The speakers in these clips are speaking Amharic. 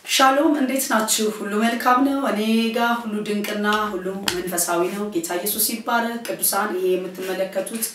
ሻሎም እንዴት ናችሁ? ሁሉ መልካም ነው። እኔ ጋር ሁሉ ድንቅና ሁሉም መንፈሳዊ ነው። ጌታ ኢየሱስ ይባረክ። ቅዱሳን ይሄ የምትመለከቱት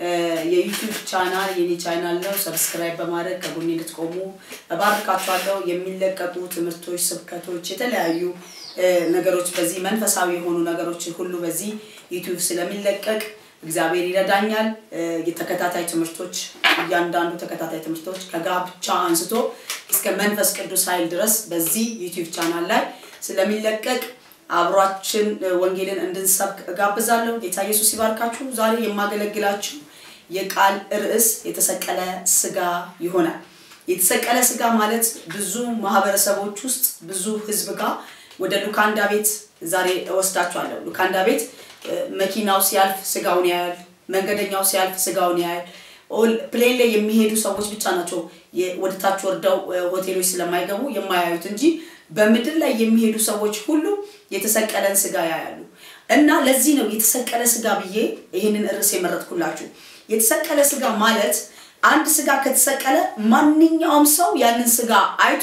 የዩቲዩብ ቻናል የኔ ቻናል ነው። ሰብስክራይብ በማድረግ ከጎኔ እንድትቆሙ እባርካችኋለሁ። የሚለቀቁ ትምህርቶች፣ ስብከቶች፣ የተለያዩ ነገሮች በዚህ መንፈሳዊ የሆኑ ነገሮች ሁሉ በዚህ ዩቲዩብ ስለሚለቀቅ እግዚአብሔር ይረዳኛል። የተከታታይ ትምህርቶች እያንዳንዱ ተከታታይ ትምህርቶች ከጋብቻ አንስቶ እስከ መንፈስ ቅዱስ ኃይል ድረስ በዚህ ዩቲዩብ ቻናል ላይ ስለሚለቀቅ አብሯችን ወንጌልን እንድንሰብክ እጋብዛለሁ። ጌታ ኢየሱስ ይባርካችሁ። ዛሬ የማገለግላችሁ የቃል ርዕስ የተሰቀለ ስጋ ይሆናል። የተሰቀለ ስጋ ማለት ብዙ ማህበረሰቦች ውስጥ ብዙ ህዝብ ጋር ወደ ሉካንዳ ቤት ዛሬ እወስዳችኋለሁ። ሉካንዳ ቤት መኪናው ሲያልፍ ስጋውን ያያል። መንገደኛው ሲያልፍ ስጋውን ያያል። ፕሌን ላይ የሚሄዱ ሰዎች ብቻ ናቸው ወደታች ወርደው ሆቴሎች ስለማይገቡ የማያዩት እንጂ በምድር ላይ የሚሄዱ ሰዎች ሁሉ የተሰቀለን ስጋ ያያሉ። እና ለዚህ ነው የተሰቀለ ስጋ ብዬ ይህንን ርዕስ የመረጥኩላችሁ። የተሰቀለ ስጋ ማለት አንድ ስጋ ከተሰቀለ ማንኛውም ሰው ያንን ስጋ አይቶ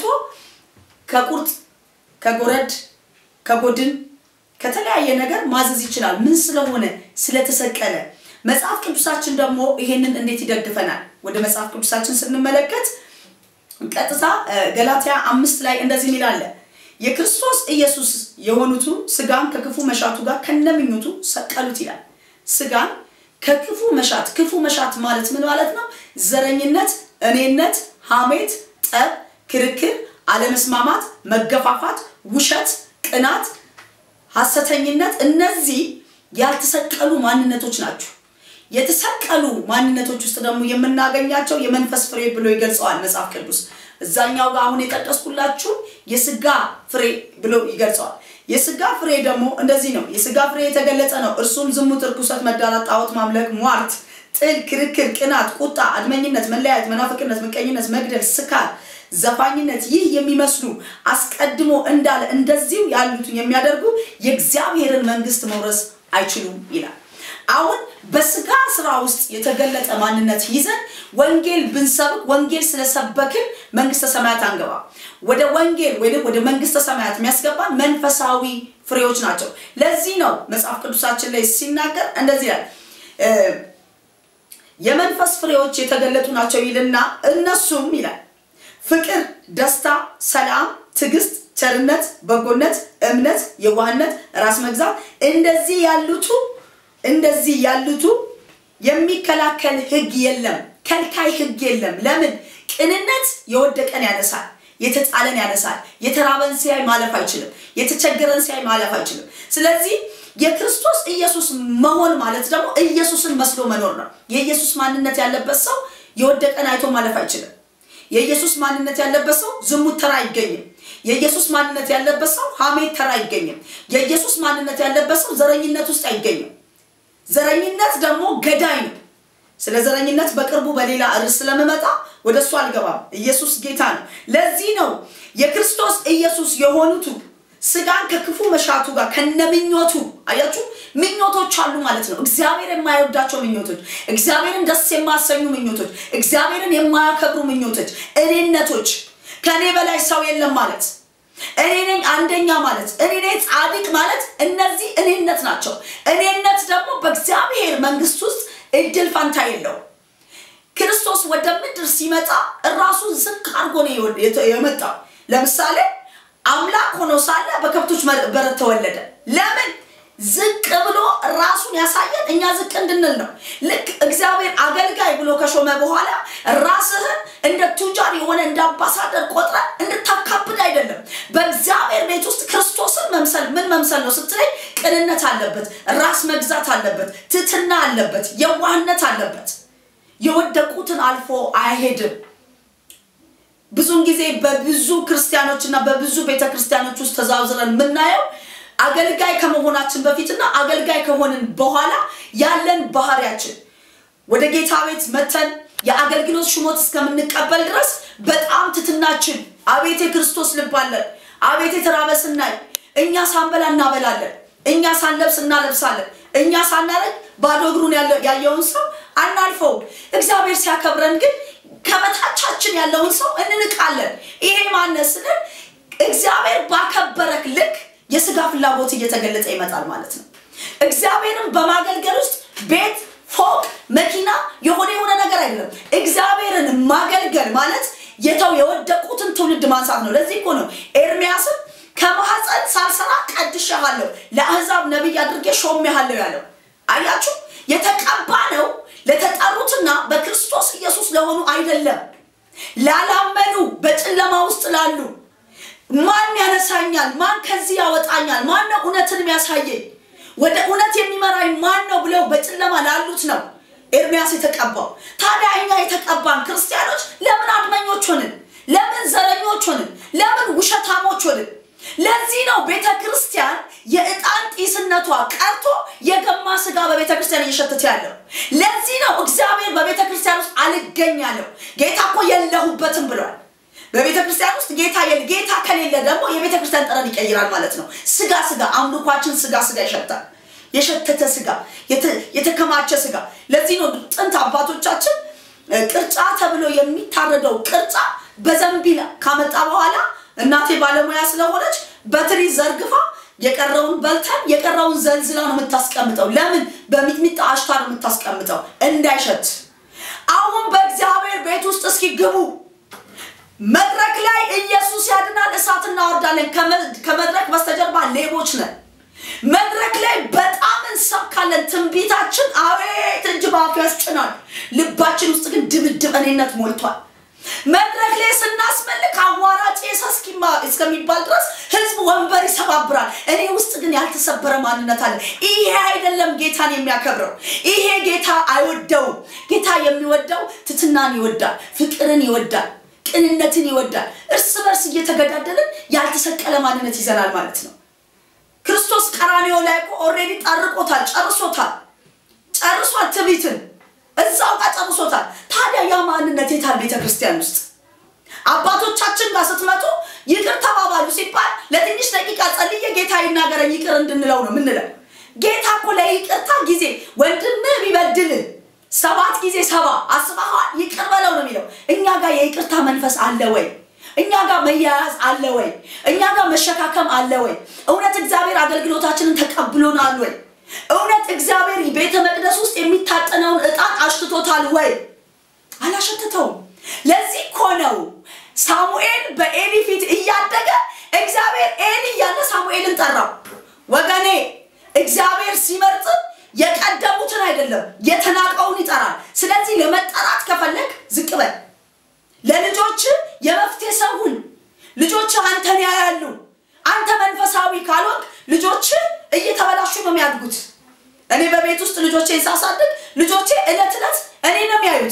ከቁርጥ ከጎረድ ከጎድን ከተለያየ ነገር ማዘዝ ይችላል። ምን ስለሆነ ስለተሰቀለ። መጽሐፍ ቅዱሳችን ደግሞ ይሄንን እንዴት ይደግፈናል? ወደ መጽሐፍ ቅዱሳችን ስንመለከት ቀጥታ ገላትያ አምስት ላይ እንደዚህ ሚላለ የክርስቶስ ኢየሱስ የሆኑቱ ስጋን ከክፉ መሻቱ ጋር ከነምኞቱ ሰቀሉት ይላል። ስጋን ከክፉ መሻት ክፉ መሻት ማለት ምን ማለት ነው? ዘረኝነት፣ እኔነት፣ ሐሜት፣ ጠብ፣ ክርክር፣ አለመስማማት፣ መገፋፋት፣ ውሸት፣ ቅናት ሐሰተኝነት እነዚህ ያልተሰቀሉ ማንነቶች ናቸው። የተሰቀሉ ማንነቶች ውስጥ ደግሞ የምናገኛቸው የመንፈስ ፍሬ ብሎ ይገልጸዋል መጽሐፍ ቅዱስ። እዛኛው ጋር አሁን የጠቀስኩላችሁ የስጋ ፍሬ ብሎ ይገልጸዋል። የስጋ ፍሬ ደግሞ እንደዚህ ነው። የስጋ ፍሬ የተገለጸ ነው። እርሱም ዝሙት፣ እርኩሰት፣ መዳራት፣ ጣዖት ማምለክ፣ ሟርት፣ ጥል፣ ክርክር፣ ቅናት፣ ቁጣ፣ አድመኝነት፣ መለያየት፣ መናፍቅነት፣ ምቀኝነት፣ መግደል፣ ስካር ዘፋኝነት ይህ የሚመስሉ አስቀድሞ እንዳለ እንደዚሁ ያሉትን የሚያደርጉ የእግዚአብሔርን መንግስት መውረስ አይችሉም ይላል። አሁን በስጋ ስራ ውስጥ የተገለጠ ማንነት ይዘን ወንጌል ብንሰብክ ወንጌል ስለሰበክን መንግስተ ሰማያት አንገባ። ወደ ወንጌል ወይም ወደ መንግስተ ሰማያት የሚያስገባን መንፈሳዊ ፍሬዎች ናቸው። ለዚህ ነው መጽሐፍ ቅዱሳችን ላይ ሲናገር እንደዚህ ይላል የመንፈስ ፍሬዎች የተገለጡ ናቸው ይልና እነሱም ይላል ፍቅር፣ ደስታ፣ ሰላም፣ ትዕግስት፣ ቸርነት፣ በጎነት፣ እምነት፣ የዋህነት፣ ራስ መግዛት እንደዚህ ያሉቱ እንደዚህ ያሉቱ የሚከላከል ህግ የለም፣ ከልካይ ህግ የለም። ለምን? ቅንነት የወደቀን ያነሳል፣ የተጣለን ያነሳል። የተራበን ሲያይ ማለፍ አይችልም፣ የተቸገረን ሲያይ ማለፍ አይችልም። ስለዚህ የክርስቶስ ኢየሱስ መሆን ማለት ደግሞ ኢየሱስን መስሎ መኖር ነው። የኢየሱስ ማንነት ያለበት ሰው የወደቀን አይቶ ማለፍ አይችልም። የኢየሱስ ማንነት ያለበት ሰው ዝሙት ተራ አይገኝም። የኢየሱስ ማንነት ያለበት ሰው ሐሜት ተራ አይገኝም። የኢየሱስ ማንነት ያለበት ሰው ዘረኝነት ውስጥ አይገኝም። ዘረኝነት ደግሞ ገዳይ ነው። ስለ ዘረኝነት በቅርቡ በሌላ ርዕስ ስለምመጣ ወደ እሱ አልገባም። ኢየሱስ ጌታ ነው። ለዚህ ነው የክርስቶስ ኢየሱስ የሆኑቱ ስጋን ከክፉ መሻቱ ጋር ከነምኞቱ አያችሁ፣ ምኞቶች አሉ ማለት ነው። እግዚአብሔር የማይወዳቸው ምኞቶች፣ እግዚአብሔርን ደስ የማሰኙ ምኞቶች፣ እግዚአብሔርን የማያከብሩ ምኞቶች፣ እኔነቶች፣ ከእኔ በላይ ሰው የለም ማለት እኔ ነኝ አንደኛ ማለት እኔ ነኝ ጻድቅ ማለት እነዚህ እኔነት ናቸው። እኔነት ደግሞ በእግዚአብሔር መንግስት ውስጥ እድል ፈንታ የለው። ክርስቶስ ወደ ምድር ሲመጣ ራሱን ዝቅ አድርጎ ነው የመጣው። ለምሳሌ አምላክ ሆኖ ሳለ በከብቶች በረት ተወለደ። ለምን? ዝቅ ብሎ ራሱን ያሳየን እኛ ዝቅ እንድንል ነው። ልክ እግዚአብሔር አገልጋይ ብሎ ከሾመ በኋላ ራስህን እንደ ቱጃር የሆነ እንደ አምባሳደር ቆጥረ እንድታካብድ አይደለም። በእግዚአብሔር ቤት ውስጥ ክርስቶስን መምሰል ምን መምሰል ነው ስትለኝ፣ ቅንነት አለበት፣ ራስ መግዛት አለበት፣ ትትና አለበት፣ የዋህነት አለበት። የወደቁትን አልፎ አይሄድም። ብዙን ጊዜ በብዙ ክርስቲያኖች እና በብዙ ቤተክርስቲያኖች ውስጥ ተዛውዝረን የምናየው አገልጋይ ከመሆናችን በፊትና አገልጋይ ከሆንን በኋላ ያለን ባህሪያችን ወደ ጌታ ቤት መተን የአገልግሎት ሹመት እስከምንቀበል ድረስ በጣም ትትናችን አቤት የክርስቶስ ልብ አለን። አቤት የተራበ ስናይ እኛ ሳንበላ እናበላለን፣ እኛ ሳንለብስ እናለብሳለን፣ እኛ ሳናረግ ባዶ እግሩን ያየውን ሰው አናልፈውም። እግዚአብሔር ሲያከብረን ግን ከበታቻችን ያለውን ሰው እንንቃለን። ይሄ ማነስ ስንል እግዚአብሔር ባከበረክ ልክ የስጋ ፍላጎት እየተገለጸ ይመጣል ማለት ነው። እግዚአብሔርን በማገልገል ውስጥ ቤት፣ ፎቅ፣ መኪና የሆነ የሆነ ነገር አይደለም። እግዚአብሔርን ማገልገል ማለት የተው የወደቁትን ትውልድ ማንሳት ነው። ለዚህ እኮ ነው ኤርሚያስም ከማህፀን ሳልሰራ ቀድሼሃለሁ፣ ለአሕዛብ ነቢይ አድርጌ ሾሜሃለሁ ያለው። አያችሁ፣ የተቀባ ነው ለተጠሩትና በክርስቶስ ኢየሱስ ለሆኑ አይደለም፣ ላላመኑ በጨለማ ውስጥ ላሉ ማን ያነሳኛል? ማን ከዚህ ያወጣኛል? ማን ነው እውነትን የሚያሳየኝ? ወደ እውነት የሚመራኝ ማን ነው ብለው በጨለማ ላሉት ነው ኤርሚያስ የተቀባው። ታዲያ እኛ የተቀባን ክርስቲያኖች ለምን አድመኞች ሆንን? ለምን ዘረኞች ሆንን? ለምን ውሸታሞች ሆንን? ለዚህ ነው ቤተ ክርስቲያን የዕጣን ጢስነቷ ቀርቶ የገማ ስጋ በቤተ ክርስቲያን እየሸተተ ያለው። ለዚህ ነው እግዚአብሔር በቤተ ክርስቲያን ውስጥ አልገኝ ያለው። ጌታ እኮ የለሁበትም ብሏል። በቤተ ክርስቲያን ውስጥ ጌታ የለ ጌታ ከሌለ ደግሞ የቤተ ክርስቲያን ጠረን ይቀይራል ማለት ነው። ስጋ ስጋ አምልኳችን ስጋ ስጋ ይሸታል። የሸተተ ስጋ፣ የተከማቸ ስጋ። ለዚህ ነው ጥንት አባቶቻችን ቅርጫ ተብሎ የሚታረደው ቅርጫ በዘንቢል ካመጣ በኋላ እናቴ ባለሙያ ስለሆነች በትሪ ዘርግፋ የቀረውን በልተን የቀረውን ዘልዝላ ነው የምታስቀምጠው። ለምን? በሚጥሚጣ አሽታ ነው የምታስቀምጠው እንዳይሸት። አሁን በእግዚአብሔር ቤት ውስጥ እስኪ ግቡ። መድረክ ላይ ኢየሱስ ያድናል፣ እሳት እናወርዳለን። ከመድረክ በስተጀርባ ሌቦች ነን። መድረክ ላይ በጣም እንሰብካለን። ትንቢታችን አቤት እጅ በአፍ ያስጭናል። ልባችን ውስጥ ግን ድብድብ እኔነት ሞልቷል። መድረክ ላይ ስናስመልክ አዋራጭ እስከሚባል ድረስ ህዝብ ወንበር ይሰባብራል። እኔ ውስጥ ግን ያልተሰበረ ማንነት አለ። ይሄ አይደለም ጌታን የሚያከብረው። ይሄ ጌታ አይወደውም። ጌታ የሚወደው ትትናን ይወዳል፣ ፍቅርን ይወዳል፣ ቅንነትን ይወዳል። እርስ በርስ እየተገዳደልን ያልተሰቀለ ማንነት ይዘናል ማለት ነው። ክርስቶስ ቀራንዮ ላይ እኮ ኦልሬዲ ጠርቆታል፣ ጨርሶታል፣ ጨርሷል ትዕቢትን እዛው ጋር ጨርሶታል። ታዲያ ያ ማንነት የታል? ቤተ ክርስቲያን ውስጥ አባቶቻችን ጋር ስትመጡ ይቅር ተባባሉ ሲባል ለትንሽ ደቂቃ ጸልዬ ጌታ ይናገረኝ ይቅር እንድንለው ነው ምንለው። ጌታ እኮ ለይቅርታ ጊዜ ወንድምህ ቢበድል ሰባት ጊዜ ሰባ አስበሃል ይቅር በለው ነው የሚለው። እኛ ጋር የይቅርታ መንፈስ አለ ወይ? እኛ ጋር መያያዝ አለ ወይ? እኛ ጋር መሸካከም አለ ወይ? እውነት እግዚአብሔር አገልግሎታችንን ተቀብሎናል ወይ? እውነት እግዚአብሔር ቤተ መቅደስ ውስጥ የሚታጠነውን ዕጣን አሽትቶታል ወይ? አላሸትተውም። ለዚህ እኮ ነው ሳሙኤል በኤሊ ፊት እያደገ እግዚአብሔር ኤሊ እያለ ሳሙኤልን ጠራው። ወገኔ እግዚአብሔር ሲመርጥ የቀደሙትን አይደለም የተናቀውን ይጠራል። ስለዚህ ለመጠራት ከፈለግ ዝቅ በል። ለልጆች የመፍትሄ ሰውን ልጆች አንተን ያያሉ። አንተ መንፈሳዊ ካልሆንክ ልጆች እየተበላሹ ነው የሚያድጉት። እኔ በቤት ውስጥ ልጆቼን ሳሳድግ ልጆቼ እለት እለት እኔ ነው የሚያዩት።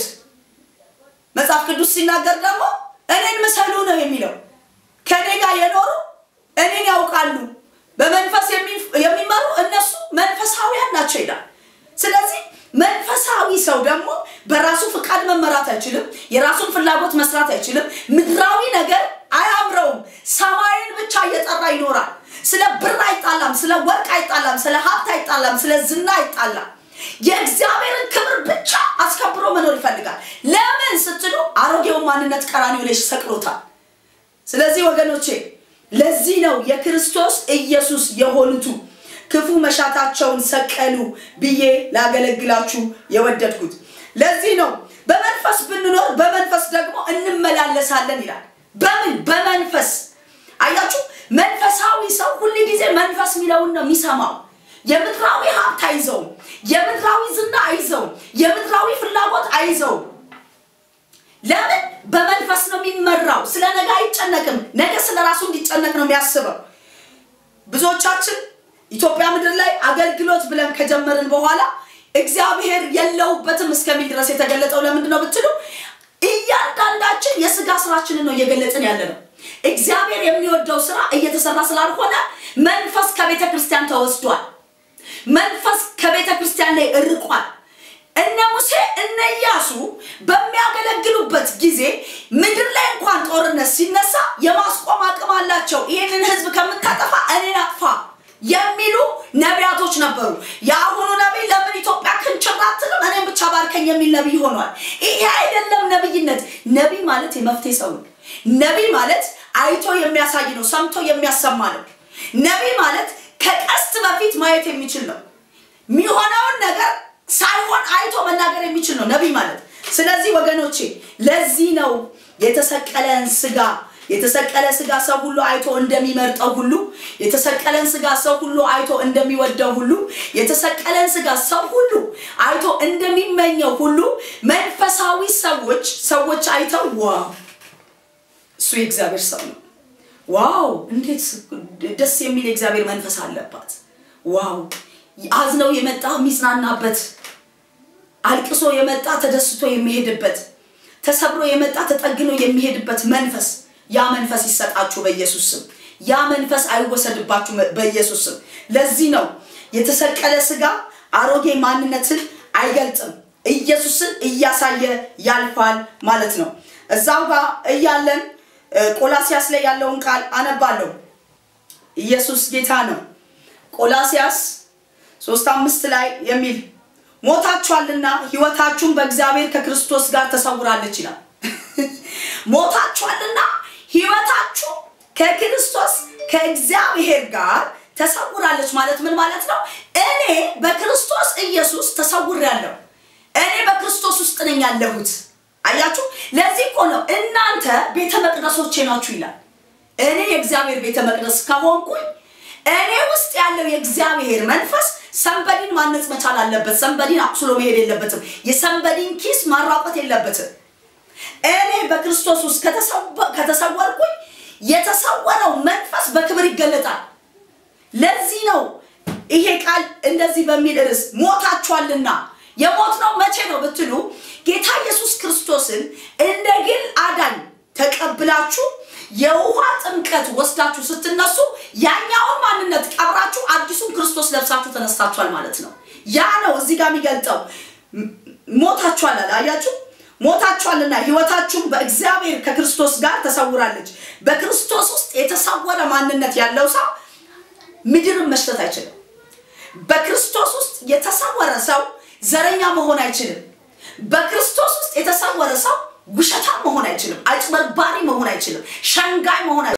መጽሐፍ ቅዱስ ሲናገር ደግሞ እኔን ምሰሉ ነው የሚለው። ከእኔ ጋር የኖሩ እኔን ያውቃሉ፣ በመንፈስ የሚመሩ እነሱ መንፈሳዊያን ናቸው ይላል። ስለዚህ መንፈሳዊ ሰው ደግሞ በራሱ ፍቃድ መመራት አይችልም። የራሱን ፍላጎት መስራት አይችልም። ምድራዊ ነገር አያምረውም። ሰማይን ብቻ እየጠራ ይኖራል። ስለ ብር አይጣላም፣ ስለ ወርቅ አይጣላም፣ ስለ ሀብት አይጣላም፣ ስለ ዝና አይጣላም። የእግዚአብሔርን ክብር ብቻ አስከብሮ መኖር ይፈልጋል። ለምን ስትሉ አሮጌውን ማንነት ቀራንዮ ላይ ሰቅሎታል። ስለዚህ ወገኖቼ ለዚህ ነው የክርስቶስ ኢየሱስ የሆኑቱ ክፉ መሻታቸውን ሰቀሉ ብዬ ላገለግላችሁ የወደድኩት። ለዚህ ነው በመንፈስ ብንኖር በመንፈስ ደግሞ እንመላለሳለን ይላል። በምን በመንፈስ አያችሁ። መንፈሳዊ ሰው ሁል ጊዜ መንፈስ የሚለውን ነው የሚሰማው። የምድራዊ ሀብት አይዘውም። የምድራዊ ዝና አይዘውም። የምድራዊ ፍላጎት አይዘውም። ለምን በመንፈስ ነው የሚመራው። ስለ ነገ አይጨነቅም። ነገ ስለ ራሱ እንዲጨነቅ ነው የሚያስበው። ብዙዎቻችን ኢትዮጵያ ምድር ላይ አገልግሎት ብለን ከጀመርን በኋላ እግዚአብሔር የለውበትም እስከሚል ድረስ የተገለጠው ለምንድን ነው ብትሉ እያንዳንዳችን የስጋ ስራችንን ነው እየገለጽን ያለ ነው። እግዚአብሔር የሚወደው ስራ እየተሰራ ስላልሆነ መንፈስ ከቤተ ክርስቲያን ተወስዷል። መንፈስ ከቤተ ክርስቲያን ላይ እርቋል። እነ ሙሴ እነ ኢያሱ በሚያገለግሉበት ጊዜ ምድር ላይ እንኳን ጦርነት ሲነሳ የማስቆም አቅም አላቸው። ይህንን ህዝብ ከምታጠፋ እኔን አጥፋ የሚሉ ነቢያቶች ነበሩ። የአሁኑ ነቢይ ለምን ኢትዮጵያ ክንችር አትልም እኔም ብቻ ባርከኝ የሚል ነቢይ ሆኗል። ይሄ አይደለም ነቢይነት። ነቢይ ማለት የመፍትሄ ሰው ነው። ነቢይ ማለት አይቶ የሚያሳይ ነው። ሰምቶ የሚያሰማ ነው። ነቢይ ማለት ከቀስት በፊት ማየት የሚችል ነው። የሚሆነውን ነገር ሳይሆን አይቶ መናገር የሚችል ነው ነቢይ ማለት። ስለዚህ ወገኖቼ ለዚህ ነው የተሰቀለን ስጋ የተሰቀለ ስጋ ሰው ሁሉ አይቶ እንደሚመርጠው ሁሉ የተሰቀለን ስጋ ሰው ሁሉ አይቶ እንደሚወደው ሁሉ የተሰቀለን ስጋ ሰው ሁሉ አይቶ እንደሚመኘው ሁሉ መንፈሳዊ ሰዎች ሰዎች አይተው ዋው እሱ የእግዚአብሔር ሰው ነው፣ ዋው እንዴት ደስ የሚል የእግዚአብሔር መንፈስ አለባት፣ ዋው አዝነው የመጣ የሚጽናናበት፣ አልቅሶ የመጣ ተደስቶ የሚሄድበት፣ ተሰብሮ የመጣ ተጠግኖ የሚሄድበት መንፈስ ያ መንፈስ ይሰጣችሁ በኢየሱስ ስም። ያ መንፈስ አይወሰድባችሁ በኢየሱስ ስም። ለዚህ ነው የተሰቀለ ስጋ አሮጌ ማንነትን አይገልጥም፣ ኢየሱስን እያሳየ ያልፋል ማለት ነው። እዛው ጋር እያለን ቆላሲያስ ላይ ያለውን ቃል አነባለሁ። ኢየሱስ ጌታ ነው። ቆላሲያስ ሶስት አምስት ላይ የሚል ሞታችኋልና ሕይወታችሁን በእግዚአብሔር ከክርስቶስ ጋር ተሰውራለች ይላል። ሞታችኋልና ሕይወታችሁ ከክርስቶስ ከእግዚአብሔር ጋር ተሰውራለች ማለት ምን ማለት ነው? እኔ በክርስቶስ ኢየሱስ ተሰውሬያለሁ። እኔ በክርስቶስ ውስጥ ነኝ ያለሁት። አያችሁ፣ ለዚህ እኮ ነው እናንተ ቤተ መቅደሶቼ ናችሁ ይላል። እኔ የእግዚአብሔር ቤተ መቅደስ ከሆንኩኝ እኔ ውስጥ ያለው የእግዚአብሔር መንፈስ ሰንበዲን ማነጽ መቻል አለበት። ሰንበዲን አቁስሎ መሄድ የለበትም። የሰንበዲን ኪስ ማራቆት የለበትም። እኔ በክርስቶስ ውስጥ ከተሰወርኩኝ የተሰወረው መንፈስ በክብር ይገለጣል። ለዚህ ነው ይሄ ቃል እንደዚህ በሚል ርዕስ ሞታችኋልና። የሞት ነው መቼ ነው ብትሉ ጌታ ኢየሱስ ክርስቶስን እንደ ግል አዳኝ ተቀብላችሁ የውሃ ጥምቀት ወስዳችሁ ስትነሱ ያኛውን ማንነት ቀብራችሁ አዲሱን ክርስቶስ ለብሳችሁ ተነስታችኋል ማለት ነው። ያ ነው እዚህ ጋር የሚገልጠው ሞታችኋል አለ። አያችሁ ሞታችኋልና ሕይወታችሁም በእግዚአብሔር ከክርስቶስ ጋር ተሰውራለች። በክርስቶስ ውስጥ የተሰወረ ማንነት ያለው ሰው ምድርን መሽተት አይችልም። በክርስቶስ ውስጥ የተሰወረ ሰው ዘረኛ መሆን አይችልም። በክርስቶስ ውስጥ የተሰወረ ሰው ውሸታም መሆን አይችልም። አጭበርባሪ መሆን አይችልም። ሸንጋይ መሆን